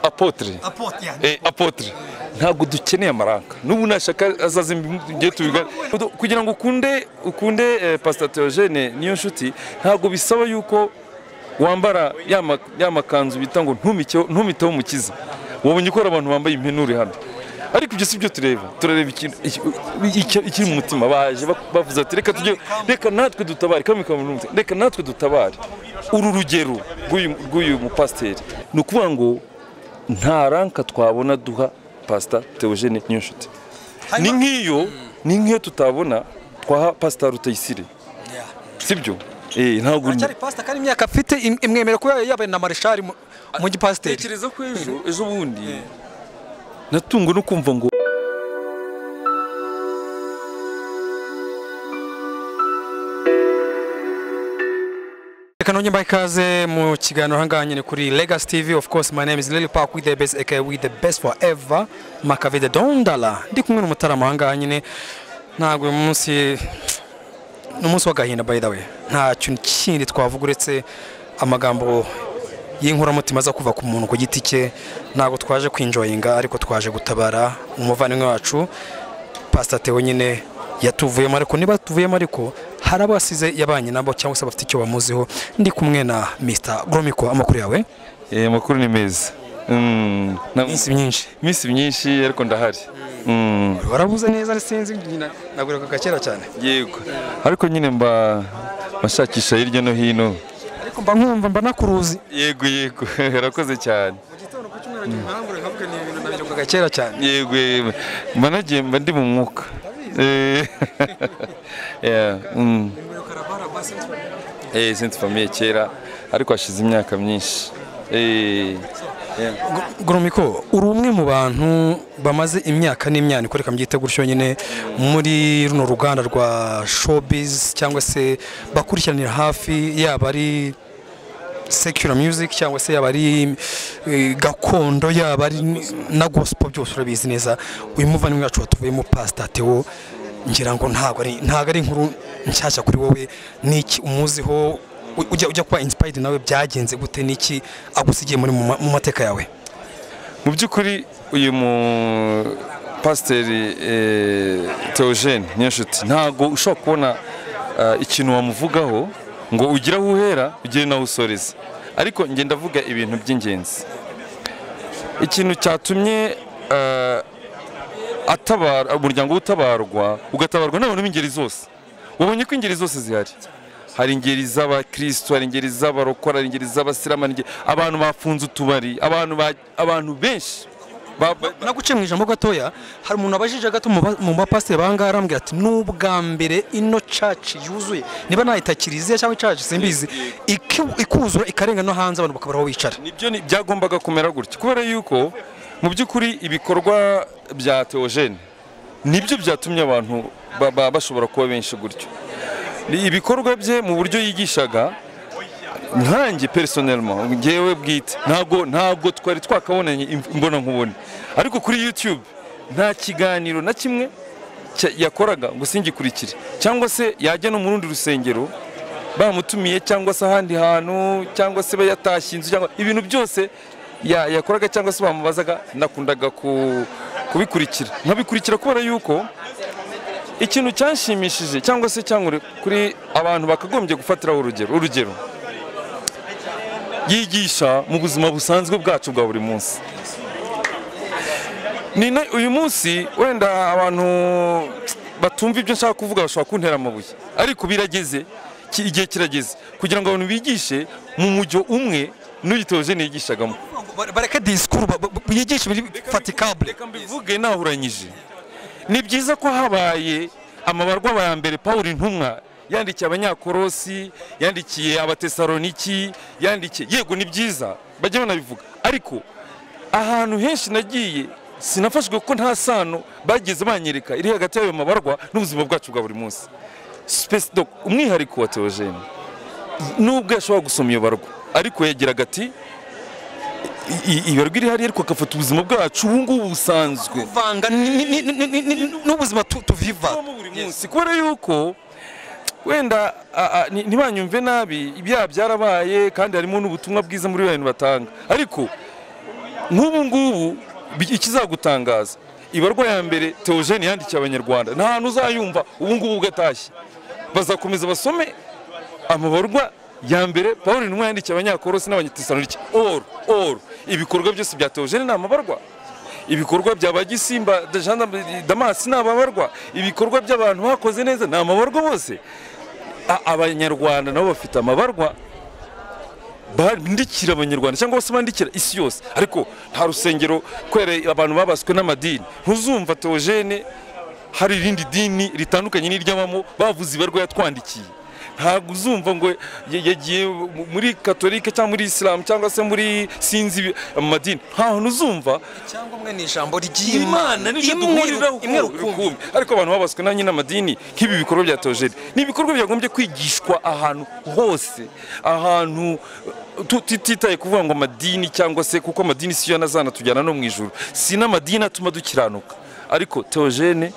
apotire apote yani. Eh, apotire ntabwo dukeneye amaranga n'ubu nashaka azaza imbye tubigana kugira ngo ukunde ukunde eh, pasita teogene niyo nshuti ntabwo bisaba yuko wambara ya ma- ya makanzu bita ngo ntumike- ntumiteho umukiza wabonye ukora abantu bambaye impenure hano ariko ibyo si byo tureba turareba ikintu- iki- iki- ikiri mu mutima baje bak- bavuze ati reka tujye reka natwe dutabare kami kami n'umutima. reka natwe dutabare uru rugero rw'uyu- rw'uyu mupasiteri ni ukuvuga ngo nta ranka twabona duha pasita teogene niyonshuti ni Hanyuma- nk'iyo ni nk'iyo tutabona twaha pasita rutayisire Yeah. sibyo Eh, ntabwo Aracyari pasita kandi imyaka afite im- imwemerera kuba yaba na marishari mu- mu gipasiteri. tekereza ko ejo ejo bundi natungwe no kumva ngo Reka nongere mbahe ikaze mu kiganiro aha ngaha nyine kuri Legacy TV of course my name is Lily Park with the best aka with the best forever Makavide Dondala ndi kumwe n'umutarama aha ngaha nyine ntabwo uyu munsi ni umunsi w'agahinda by the way nta kintu kindi twavuga uretse amagambo y'inkoramutima aza kuva ku muntu ku giti cye ntabwo twaje kwinjoyinga ariko twaje gutabara umuvandimwe wacu pasita tewe nyine yatuvuyemo ariko niba tuvuyemo ariko hari abasize yabanye nabo cyangwa se bafite icyo bamuziho ndi kumwe na Mr Gromiko amakuru yawe eh makuru ni meza Mm, na- iminsi myinshi iminsi myinshi ariko ndahari Mm, warabuze neza sinzi nagureka gakera cyane yego ariko nyine mba bashakisha hirya no hino ariko mba nkumva mba nakuruzi yego yego urakoze cyane mu gitondo ku cyumweru ntimpangure nkavuga ni ibintu nabirukaga kera cyane yego yego. mba nagiye mba ndi mu mwuka Eh, yeah, mm. eh sinzi famiye kera ariko hashize imyaka myinshi eh yeah. Gromiko uri umwe mu bantu bamaze imyaka n'imyaniko reka mbyite gutyo nyine muri runo ruganda rwa showbiz cyangwa se bakurikiranira hafi yaba ari secular music cyangwa se yaba ari eh, gakondo yaba ari na gospel byose urabizi neza uyu muvandimwe wacu watuvuyemo pastor Theo ngira ngo ntabwo ari ntabwo ari inkuru nshyashya kuri wowe niki umuziho U- ujya ujya kuba inspired nawe byagenze gute niki agusigiye muri mu ma- mu mateka yawe mu by'ukuri uyu mu pasiteri teogene nyinshuti ntabwo ushobora kubona eh, ikintu wamuvugaho ngo ugire aho uhera ugire n'aho usoreza ariko njye ndavuga ibintu by'ingenzi ikintu cyatumye eh, atabara umuryango utabarwa ugatabarwa n'abantu b'ingeri zose wabonye ko ingeri zose zihari hari ingeri z'abakristo hari ingeri z'abarokora hari ingeri z'abasiramu hari ingeri- abantu bafunze utubari abantu ba- abantu benshi Ba- ba- ba- naguciye mu ijambo gatoya hari umuntu wabajije gato mu ba- mu bapasiteri bangahe arambwira ati n'ubwa mbere ino caci yuzuye niba nayita kiliziya cyangwa caci simbizi iki- ikuzura ikarenga no hanze abantu bakabura aho bicara nibyo ni- byagombaga kumera gutya kubera yuko mu by'ukuri ibikorwa bya teogene nibyo byatumye abantu ba- ba- bashobora kuba benshi gutyo Ni ibikorwa bye mu buryo yigishaga nkanjye personellement ngewe bwite ntabwo ntabwo twari twakabonanye im- imbonankubone ariko kuri youtube nta kiganiro na kimwe cya- yakoraga ngo singikurikire cyangwa se yajya no mu rundi rusengero bamutumiye cyangwa se ahandi hantu cyangwa se bayatashye inzu cyangwa ibintu byose ya- yakoraga cyangwa se bamubazaga nakundaga ku- kubikurikira nkabikurikira kubera yuko ikintu cyanshimishije cyangwa se cyangwa kuri abantu bakagombye gufatiraho urugero urugero yigisha mu buzima busanzwe bwacu bwa buri munsi Ni na- uyu munsi wenda abantu batumva ibyo nshaka kuvuga bashobora kuntera amabuye ariko birageze ki- igihe kirageze kugira ngo abantu bigishe mu mujyo umwe n'uyitoje niyigishagamo bareke disikuru yigisha ibiri fatikabule reka mbivuge nahuranyije ni byiza ko habaye amabarwa aba mbere paul intumwa yandikiye abanyakorosi yandikiye abatesaloniki yandikiye yego ni byiza bajya banabivuga ariko ahantu henshi nagiye sinafashwe kuko nta sano bageze banyereka iri hagati y'ayo mabarwa n'ubuzima bwacu bwa buri munsi Space Doc, umwihariko wa teogene nubwo yashobora gusoma iyo barwa ariko yagiraga ati "I- i- ibarwa iri hariya ariko agafata ubuzima bwacu ubu ngubu busanzwe vanga ni- ni- ni- ni- ni- ni- n'ubuzima tu- tuviva tubamo buri munsi kubera yuko wenda a- a- ni- ntibanyumve nabi ibyaha byarabaye kandi harimo n'ubutumwa bwiza muri bantu batanga ariko nk'ubu ngubu bi- ikizagutangaza ibarwa ya mbere teogene yandikiye abanyarwanda nta hantu uzayumva ubu ngubu ugatashye bazakomeza basome amabarwa ya mbere paul intumwa yandikiye abanyakorosi n'abanyatesalonike oru oru ibikorwa byose bya teogene ni amabarwa ibikorwa bya ba gisimba Jean damasi ni amabarwa ibikorwa by'abantu bakoze neza ni amabarwa bose A- abanyarwanda nabo bafite amabarwa bandikira abanyarwanda cyangwa se bandikira isi yose ariko nta rusengero kubera abantu babaswe n'amadini ntuzumva teogene hari irindi dini ritandukanye n'iry'abamo bavuze ibarwa yatwandikiye ntabwo uzumva ngo ya- yagiye mu- muri katolike cyangwa muri isilamu cyangwa se muri sinzi amadini nta hantu uzumva cyangwa umwe ni ijambo imana n'icyo duhuriraho imwe rukumbi rukumbi ariko abantu babaswe na nyine amadini nk'ibi bikorwa bya teogene ni ibikorwa byagombye kwigishwa ahantu hose ahantu tu- tutitaye kuvuga ngo amadini cyangwa se kuko amadini siyo yanazanatujyana no mu ijuru si n'amadini atuma dukiranuka ariko teogene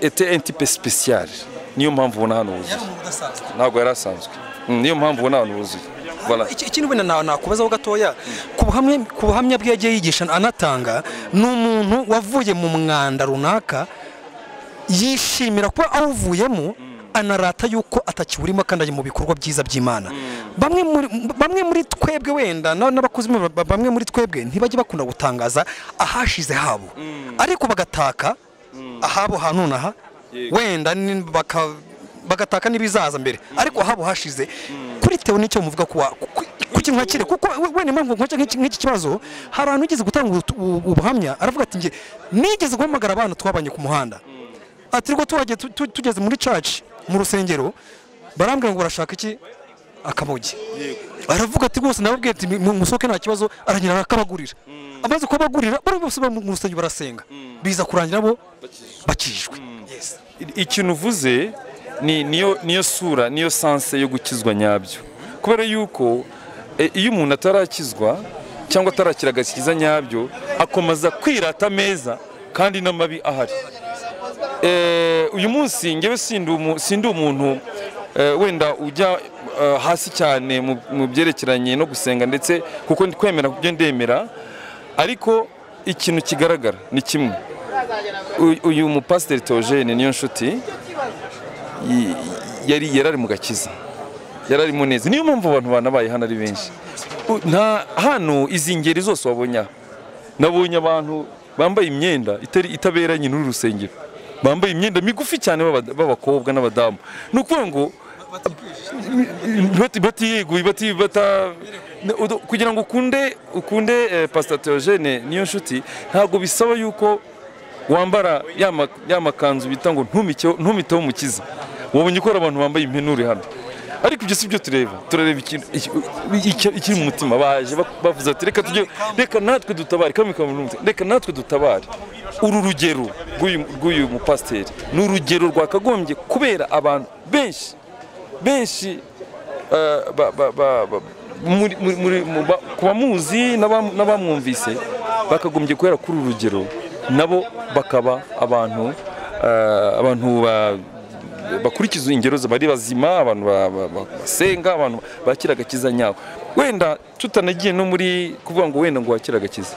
ete entipe spesiyare niyo mpamvu ubona hano huzuye ntabwo yari asanzwe Mm, niyo mpamvu ubona hano huzuye Voilà. ikindi wenda nawe nakubazaho gatoya ku buhamya- ku buhamya bwe yagiye yigisha anatanga ni umuntu wavuye mu mwanda runaka yishimira kuba awuvuyemo anarata yuko atakiwurimo kandi ari mu bikorwa byiza by'imana bamwe muri- bamwe muri twebwe wenda na- n'abakozi ba- ba- bamwe muri twebwe ntibajya bakunda gutangaza ahashize habo ariko bagataka ahabo ha nonaha wenda ni- baka- bagataka n'ibizaza mbere ariko ahabo hashize kuri tewe nicyo muvuga kuwa kuki mwakire kuko we- wenda impamvu nkoze nk'iki nk'iki kibazo hari ahantu wigeze gutanga ubu- ubu- ubuhamya aravuga ati njye nigeze guhamagara abana twabanye ku muhanda ati rwo tuhagiye tu- tu- tugeze muri church mu rusengero barambwira ngo barashaka iki akamogi aravuga ati rwose nababwiye ati mu- musohoke nta kibazo aragira arakabagurira amaze kubagurira bari bose bari mu rusengero barasenga biza kurangira bo bakijwe Yes. ikintu uvuze ni niyo niyo sura niyo sanse yo gukizwa nyabyo kubera yuko e, iyo umuntu atarakizwa cyangwa atarakira agakiza nyabyo akomeza kwirata ameza kandi n'amabi ahari Eh, uyu munsi ngewe sindi umu- sindi umuntu eh, wenda ujya eh, hasi cyane mu- mu byerekeranye no gusenga ndetse kuko ndi kwemera kubyo ndemera ariko ikintu kigaragara ni kimwe Uyu- uyu mupasiteri teogene niyo nshuti y- yari yari ari mu gakiza yari arimo neza niyo mpamvu abantu banabaye hano ari benshi U- nta hano izi ngeri zose wabonye aha nabonye abantu bambaye imyenda itari itaberanye n'uru rusengero bambaye imyenda migufi cyane b'aba- b'abakobwa n'abadamu ni ukuvuga ngo bati- batiyeguye bati bata udo- kugira ngo ukunde ukunde eh, pastor Theogene niyo nshuti ntabwo bisaba yuko wambara ya ma- ya makanzu bita ngo ntumike ntumiteho umukiza wabonye ko hari abantu bambaye impenure hano ariko ibyo si byo tureba turareba ikintu- iki- iki- ikiri mu mutima baje ba- bavuze ati reka tujye reka natwe dutabare kamwe kamwe n'umutima. reka natwe dutabare uru rugero rw'uyu- rw'uyu mupasiteri ni urugero rwakagombye kubera abantu benshi benshi eh, ba- ba- ba- ba- muri- muri- muri- mu ba- ku bamuzi n'abam- n'abamwumvise bakagombye guhera kuri uru rugero nabo bakaba abantu eh, abantu ba- bakurikiza ingero za- bari bazima abantu ba- ba- ba- basenga abantu bakira agakiza nyabo wenda tutanagiye no muri kuvuga ngo wenda ngo wakire agakiza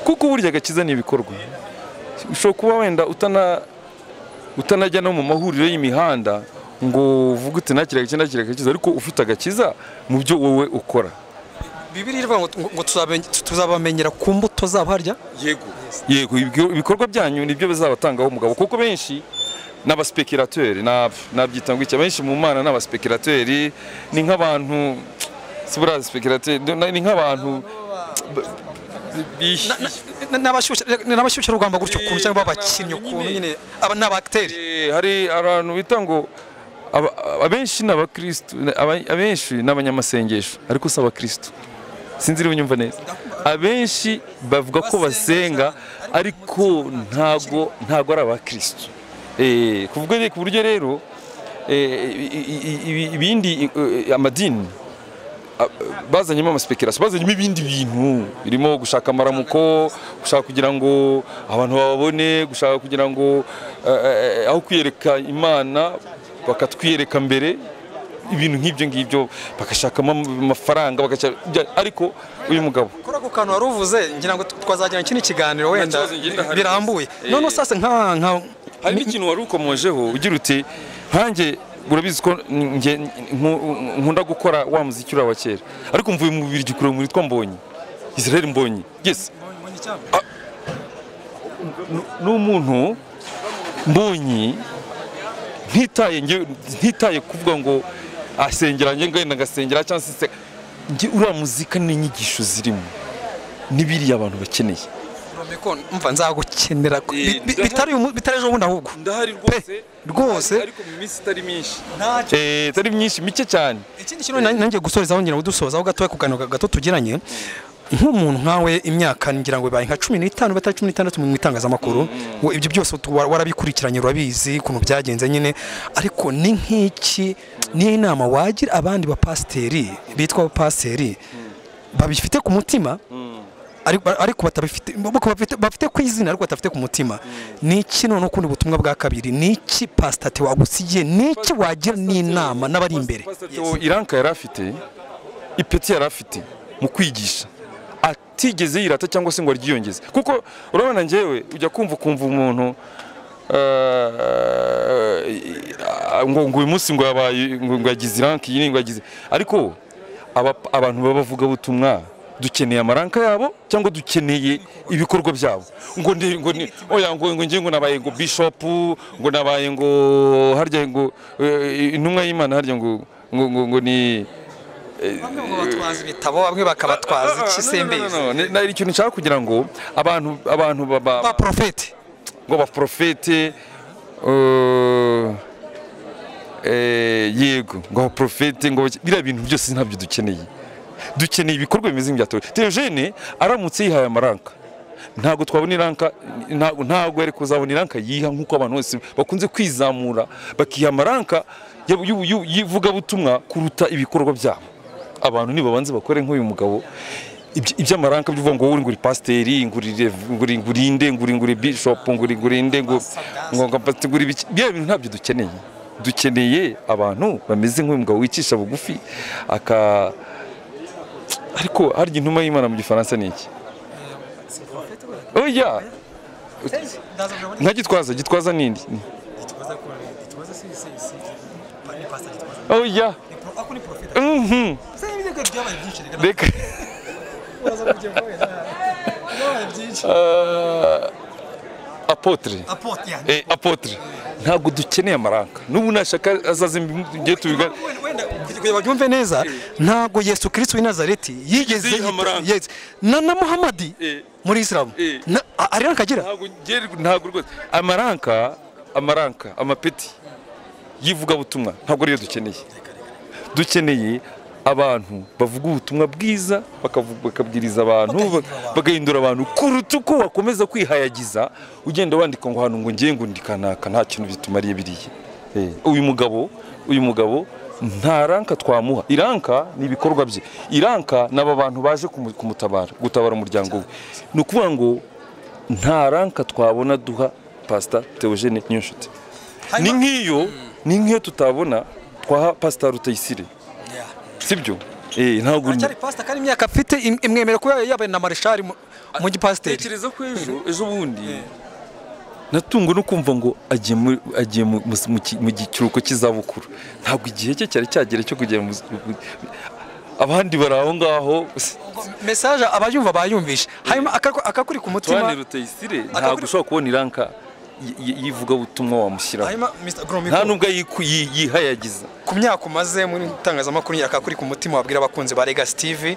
kuko burya agakiza ni ibikorwa ushobora kuba wenda utana utanajya no mu mahuriro y'imihanda ngo uvuge uti ntakira agakiza ntakira agakiza ariko ufite agakiza mu byo wowe ukora bibiri iravuga ngo- ngo ngo tuzabe- tuzabamenyera ku mbuto zabo harya yego yego ibyo- ibikorwa byanyu nibyo bizabatangaho umugabo kuko benshi ni abaspekirateri nabyitangukira benshi mu mana ni abaspekirateri ni nk'abantu si buriya abaspekirateri ni nk'abantu bishyuye n'abashyushya rugamba gutyo ukuntu cyangwa abakinnyi Nyine. ukuntu nyine aba ni abateri Eh, hari abantu bita ngo aba- abenshi ni abakirisitu aba- abenshi ni abanyamasengesho ariko si abakirisitu sinzi niba unyumva neza abenshi bavuga ko basenga ariko ntago ntago ari abakirisitu Eh, kuvuga re- ku buryo rero eh, i- i- i- ibindi eh, amadini bazanyemo amaspekirasiyo bazanyemo ibindi bintu birimo gushaka amaramuko gushaka kugira ngo abantu bababone gushaka kugira ngo eh, eh, aho kwiyereka imana bakatwiyereka mbere ibintu nk'ibyo ngibyo bagashakamo amafaranga bagashaka ariko uyu mugabo kuri ako kantu wari uvuze ngira ngo twazagirana ikindi kiganiro wenda kibazo ngira hari. birambuye Eh. none sasa nka nka hari n'ikintu wari ukomojeho ugira uti nkanjye urabizi ko nge- nku- nkunda gukora wa muziki uri awa kera ariko mvuye mu bibiri gikurura muri witwa mbonyi israel mbonyi yes ni umuntu mbonyi ntitaye nge- ntitaye kuvuga ngo asengera njye ngenda ngasengera cyangwa se nse- njye uriya muzika n'inyigisho zirimo n'ibiriya abantu bakeneye Romeko, mva nzagukenera ko- Eh, bi- bi- ndaha- bitari umu- bitari ejo bundi ahubwo ndahari rwose. Rwose. ariko mu minsi itari myinshi Eh, itari myinshi mike cyane ikindi kintu na- nanjye gusorezaho ngira ngo dusozaho gatoya ku kantu gato tugiranye nk'umuntu nkawe imyaka ngira ngo ibaye nka cumi n'itanu batari cumi n'itandatu mu itangazamakuru Wo- ibyo byose utu- wa- warabikurikiranye urabizi ukuntu byagenze nyine ariko ni nk'iki niyo inama wagira abandi bapasiteri bitwa abapasiteri babifite ku mutima ariko ariko batabifite bako bafite bafite ku izina ariko batafite ku mutima ni iki none ukundi butumwa bwa kabiri ni iki pasitati wagusigiye ni iki wagira n'inama n'abari imbere Pastor iranka yari afite ipeti yari afite mu kwigisha atigeze yirata cyangwa se ngo aryiyongeze kuko urabona njyewe ujya kumva ukumva umuntu eh, ngo ngo uyu munsi ngo yabaye ngo ngo yagize iranka iyi ngo yagize ariko aba- abantu b'abavugabutumwa dukeneye amaranka yabo cyangwa dukeneye ibikorwa byabo ngo ndi ngo ni oya ngo ngo ngiye ngo nabaye ngo bishop ngo nabaye ngo harya ngo eh, intumwa y'Imana harya ngo ngo ngo ngo ni bamwe ngo batwaza ibitabo bamwe bakabatwaza ikisembezo No, no, no, no. Ni- ni ikintu nshaka kugira ngo abantu abantu baba ba porofeti ngo abaprofete eh, eh, yego ngo abaprofete ngo baki- biriya bintu byose ntabyo dukeneye dukeneye ibikorwa bimeze nk'ibyatowe Theogene aramutse yihaye amaranka ntabwo twabona iranka ntabwo ntabwo yari kuzabona iranka yiha nk'uko abantu bose bakunze kwizamura bakiha amaranka y'u- y'u- y'u- y'ivugabutumwa kuruta ibikorwa byabo abantu nibabanze bakore nk'uyu mugabo ibyo- iby'amaranka by'uvuga ngo wowe uri nguri pasiteri nguri rev- nguri nguri inde nguri nguri bishop nguri nguri inde ngo ngo ngo pasiteri nguri biki bya bintu ntabyo dukeneye dukeneye abantu bameze nk'uyu mugabo wicisha bugufi aka ariko harya intumwa y'imana mu gifaransa ni iki oya nka gitwaza gitwaza nindi oya mhm reka Ah, apotre Eh, apotre ntabwo dukeneye amaranka n'ubu nashaka azaza igihe tubiga kugira babyumve neza ntabwo yesu kirisito w'i nazareti yigeze Yiha amarangi. yita- yes. na na muhamadi Eh. muri isilamu Eh. Na- a- ari ranka agira ntabwo ngeri ntabwo rwose amaranka amaranka amapeti y'ivugabutumwa ntabwo ariyo dukeneye dukeneye abantu bavuga ubutumwa bwiza bakavu- bakabwiriza abantu ba- bagahindura abantu kuruta uko wakomeza kwihayagiza ugenda wandika ngo hano ngo ngiye ngo ndi kanaka nta kintu bitumariye biriya Eh, uyu mugabo uyu mugabo nta ranka twamuha iranka ni ibikorwa bye iranka ni aba bantu baje kumu- kumutabara gutabara umuryango we ni ukuvuga ngo nta ranka twabona duha pasita Theogene Niyonshuti ni nk'iyo ni nk'iyo tutabona twaha pasita Rutayisire sibyo eh ntabwo aracyari pasita kandi imyaka afite im- imwemerera kuba yaba na marishari mu- mu gipasiteri tekereza ko ejo ejo bundi natungwa no kumva ngo agiye mu- agiye mu- mu- mu ki- mu kiruhuko cy'izabukuru ntabwo igihe cye cyari cyagera cyo kugera mu mu- abandi bari aho ngaho mesaje abayumva bayumvishe hanyuma akakuri akakuri ku mutima tuwane Rutayisire Akakuri- ntabwo ushobora kubona iranka y- y- y'ivugabutumwa wamushyiraho hanyuma Mr. Gromiko, nta nubwo yiku- yi- yihayagiza ku myaka umaze muri itangazamakuru nyaka kuri ku mutima wabwira abakunzi ba Legacy TV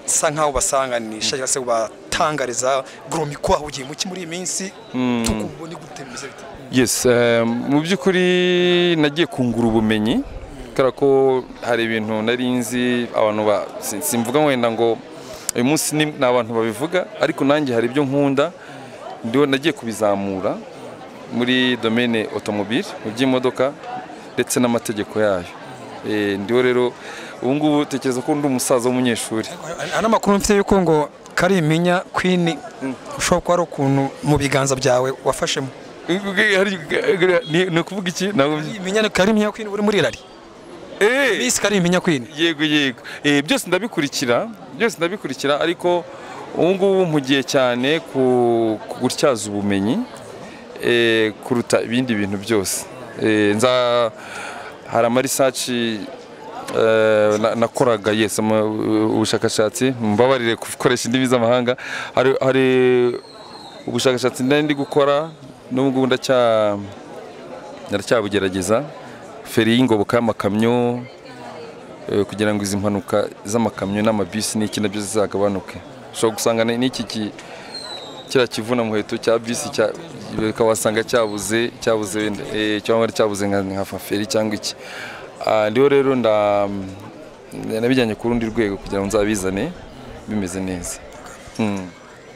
sa nkaho basanganisha cyangwa se batangariza Gromiko aho ugiye muki muri iyi minsi tukubone gute bimeze bite Yes, eh, mu by'ukuri nagiye kungura ubumenyi kubera ko hari ibintu nari nzi abantu ba si- simvuga wenda ngo uyu munsi ni ni abantu babivuga ariko nanjye hari ibyo nkunda ndiho nagiye kubizamura muri domaine automobile mu by'imodoka ndetse n'amategeko yayo Eh, ndiho rero ubu ngubu tekereza ko ndi umusaza w'umunyeshuri hari n'amakuru mfite yuko ngo kariminya Queen ushobora kuba ari ukuntu mu biganza byawe wafashemo Hari- ni ni ukuvuga iki ntabwo imenya ni kariminya Queen uri muri rari Eh, bisi kari impinya kwini yego yego Eh, byose ndabikurikira byose ndabikurikira ariko ubu ngubu mpugiye cyane ku ku gutyaza ubumenyi eh, kuruta ibindi bintu byose Eh, nza hari amarisaci nakoraga yes ama- ubushakashatsi mbabarire gukoresha indimi z'amahanga hari hari ubushakashatsi nari ndi gukora n'ubu ngubu ndacya ndacyabugerageza feri y'ingoboka y'amakamyo eh, kugira ngo izi mpanuka z'amakamyo n'amabisi n'iki nabyo zizagabanuke ushobora gusanga ni- n'iki ki- kiriya kivuna muheto cya bisi cya- ukaba wasanga cyabuze cyabuze wenda, eh, cyangwa cyabuze nka nka feri cyangwa iki Ah, ndiho rero nda nabijyanye ku rundi rwego kugira ngo nzabizane bimeze neza Mm.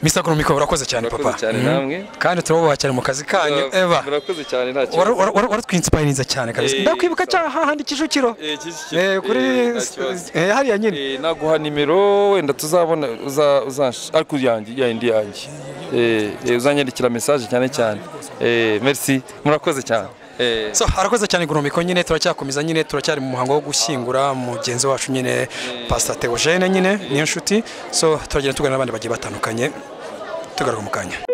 misi akonomiko urakoze cyane papa murakoze cyane namwe kandi turabubakira mu kazi kanyu eva murakoze cyane nta kibazo. waratwinsipayiriza cyane kabisa Eh, ndakwibuka cya hahandi kicukiro Eh, Kicukiro. Eh, kuri Eh, nta kibazo. eh, hariya nyine Eh, naguha nimero wenda tuzabona uza uzansha- ariko yanjye yayindi yanjye Eh, eh, uzanyandikira message cyane cyane Eh, merci murakoze cyane Eh, so harakoze cyane gunomiko nyine turacyakomeza nyine turacyari mu muhango wo gushyingura mugenzi wacu nyine pasita teogene nyine niyo nshuti so turagenda tuganira n'abandi bagiye batandukanye tugaruka mu kanya